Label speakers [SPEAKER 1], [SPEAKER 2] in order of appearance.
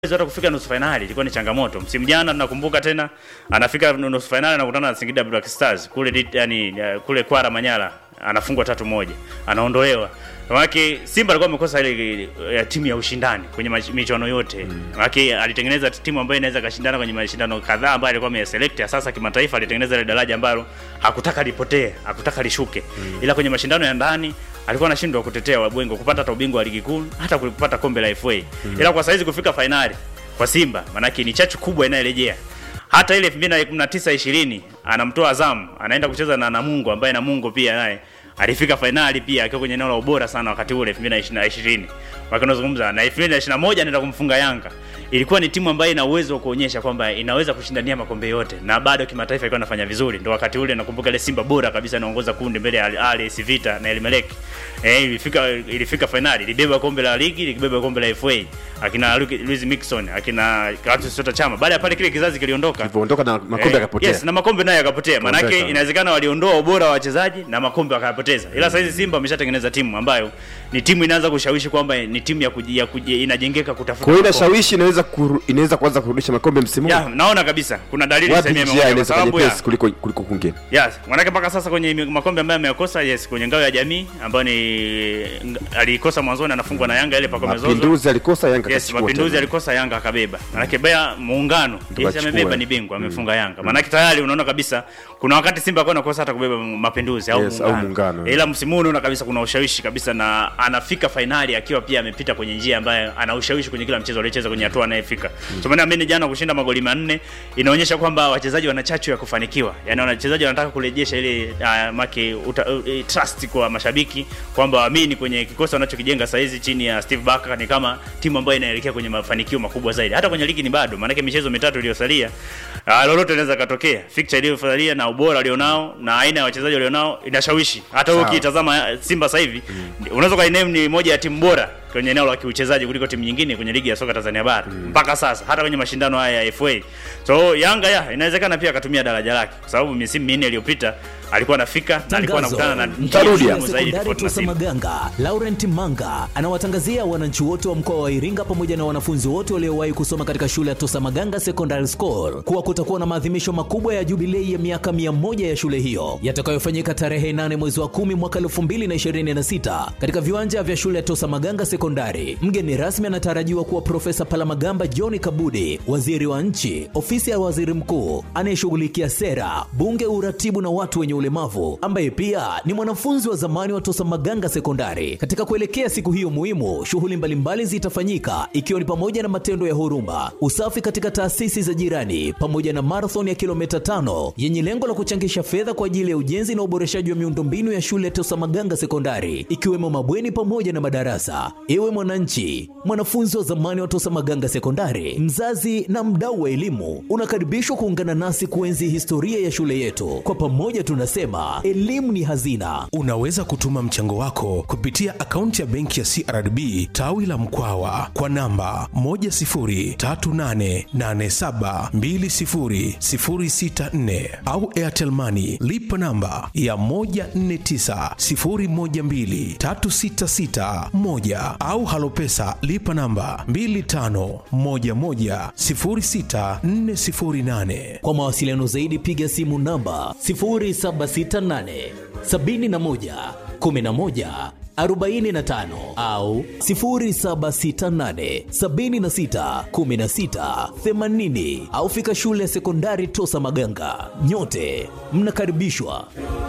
[SPEAKER 1] uwezo hata kufika nusu fainali ilikuwa ni changamoto. Msimu jana tunakumbuka tena anafika nusu fainali anakutana na Singida Black Stars kule dit, yani, uh, kule Kwara Manyara anafungwa tatu moja anaondolewa. Maanake Simba alikuwa amekosa ile ya timu ya ushindani kwenye mach- michuano yote. Maanake alitengeneza timu ambayo inaweza kashindana kwenye mashindano kadhaa ambayo alikuwa ameselect. Sasa kimataifa alitengeneza ile daraja ambalo hakutaka lipotee, hakutaka lishuke. Ila kwenye mashindano ya ndani alikuwa anashindwa kutetea wabwengo kupata hata ubingwa wa ligi kuu, hata kupata kombe la FA. Ila kwa saizi kufika fainali kwa Simba, maanake ni chachu kubwa inayorejea hata ile 2019 20 anamtoa Azam anaenda kucheza na Namungo ambaye Namungo pia naye alifika fainali pia akiwa kwenye eneo la ubora sana wakati ule 2020 wakinazungumza na 2021 anaenda kumfunga Yanga. Ilikuwa ni timu ambayo ina uwezo wa kuonyesha kwamba inaweza kushindania makombe yote na bado kimataifa ilikuwa inafanya vizuri. Ndio wakati ule nakumbuka ile Simba bora kabisa inaongoza kundi mbele ya Al Ahly, AS Vita na El Merreikh. Eh, ilifika ilifika fainali, ilibeba kombe la ligi, ilibeba kombe la FA. Akina Lu- Luis Mixon, akina Clatous Chota Chama. Baada ya pale kile kizazi kiliondoka.
[SPEAKER 2] Ilivyoondoka na makombe
[SPEAKER 1] Eh,
[SPEAKER 2] yakapotea.
[SPEAKER 1] Yes, na makombe nayo yakapotea. Maanake
[SPEAKER 2] Kuondoka.
[SPEAKER 1] inawezekana waliondoa ubora wa wachezaji na makombe wakayapoteza. Ila sasa hizi Simba wameshatengeneza timu ambayo ni timu inaanza kushawishi kwamba ni timu ya, kuji, ya kuji, inajengeka kutafuta.
[SPEAKER 2] Kwa hiyo
[SPEAKER 1] makombe.
[SPEAKER 2] inashawishi inaweza kuru, inaweza kuanza kurudisha makombe msimu huu.
[SPEAKER 1] Ya, naona kabisa kuna dalili
[SPEAKER 2] Wapi
[SPEAKER 1] sehemu ya
[SPEAKER 2] njia
[SPEAKER 1] moja kwa
[SPEAKER 2] inaweza
[SPEAKER 1] sababu ya
[SPEAKER 2] kanyepesi kuliko kuliko kwingine.
[SPEAKER 1] Yes, manake mpaka sasa kwenye mi- makombe ambayo ameyakosa, yes, kwenye ngao ya jamii ambayo ni ng- alikosa mwanzoni anafungwa na Yanga ile pakome zozo.
[SPEAKER 2] Mapinduzi alikosa Yanga
[SPEAKER 1] Yes,
[SPEAKER 2] akachukua
[SPEAKER 1] mapinduzi
[SPEAKER 2] tena.
[SPEAKER 1] alikosa Yanga akabeba. Manake Bea muungano, yes,
[SPEAKER 2] Tukachukua.
[SPEAKER 1] amebeba ni bingwa, amefunga Yanga. Manake tayari unaona kabisa kuna wakati Simba alikuwa anakosa hata kubeba mapinduzi au
[SPEAKER 2] Yes, au muungano.
[SPEAKER 1] Ila msimu huu unaona kabisa kuna ushawishi kabisa na anafika fainali akiwa pia amepita kwenye njia ambayo ana ushawishi kwenye kila mchezo aliocheza kwenye hatua anayefika. So maana mimi jana kushinda magoli manne inaonyesha kwamba wachezaji wana chachu ya kufanikiwa. Yaani wachezaji wanataka kurejesha ile uh, make uta, uh, trust kwa mashabiki kwamba waamini kwenye kikosi wanachokijenga sasa hizi chini ya Steve Barker ni kama timu ambayo inaelekea kwenye mafanikio makubwa zaidi. Hata kwenye ligi ni bado, maanake michezo mitatu iliyosalia uh, lolote linaweza katokea. Fixture iliyosalia na ubora walionao na aina ya wachezaji walionao inashawishi. Hata wewe
[SPEAKER 2] Sawa.
[SPEAKER 1] ukitazama Simba sasa hivi unaweza kainame ni moja ya timu bora kwenye eneo la kiuchezaji kuliko timu nyingine kwenye ligi ya soka Tanzania bara mpaka sasa, hata kwenye mashindano haya ya FA. So Yanga ya inawezekana pia akatumia daraja lake, kwa sababu misimu minne iliyopita alikuwa anafika na alikuwa anakutana na
[SPEAKER 2] Mtarudi.
[SPEAKER 1] timu
[SPEAKER 2] ya
[SPEAKER 1] ngumu zaidi
[SPEAKER 3] sekondari
[SPEAKER 1] tofauti na
[SPEAKER 3] Tosa
[SPEAKER 1] Simba.
[SPEAKER 3] Maganga, Laurent Manga anawatangazia wananchi wote wa mkoa wa Iringa pamoja na wanafunzi wote waliowahi kusoma katika shule ya Tosa Maganga Secondary School kuwa kutakuwa na maadhimisho makubwa ya jubilei ya miaka 100 ya shule hiyo yatakayofanyika tarehe 8 mwezi wa 10 mwaka 2026 katika viwanja vya shule ya Tosa Maganga Sekondari. Mgeni rasmi anatarajiwa kuwa Profesa Palamagamba John Kabudi, waziri wa nchi, ofisi ya waziri mkuu anayeshughulikia sera, bunge, uratibu na watu wenye ulemavu, ambaye pia ni mwanafunzi wa zamani wa Tosa Maganga Sekondari. Katika kuelekea siku hiyo muhimu, shughuli mbalimbali zitafanyika ikiwa ni pamoja na matendo ya huruma, usafi katika taasisi za jirani, pamoja na marathon ya kilomita tano yenye lengo la kuchangisha fedha kwa ajili ya ujenzi na uboreshaji wa miundombinu ya shule ya Tosa Maganga Sekondari, ikiwemo mabweni pamoja na madarasa. Ewe mwananchi, mwanafunzi wa zamani wa Tosa Maganga Sekondari, mzazi na mdau wa elimu, unakaribishwa kuungana nasi kuenzi historia ya shule yetu. Kwa pamoja tunasema elimu ni hazina.
[SPEAKER 4] Unaweza kutuma mchango wako kupitia akaunti ya benki ya CRDB tawi la Mkwawa kwa namba 10388720064 au Airtel Money lipa namba ya 1490123661 au Halopesa lipa namba 25110648.
[SPEAKER 3] Kwa mawasiliano zaidi piga simu namba 0768 71 11 45 au 0768 76 16 80 au fika shule ya sekondari Tosa Maganga. Nyote mnakaribishwa.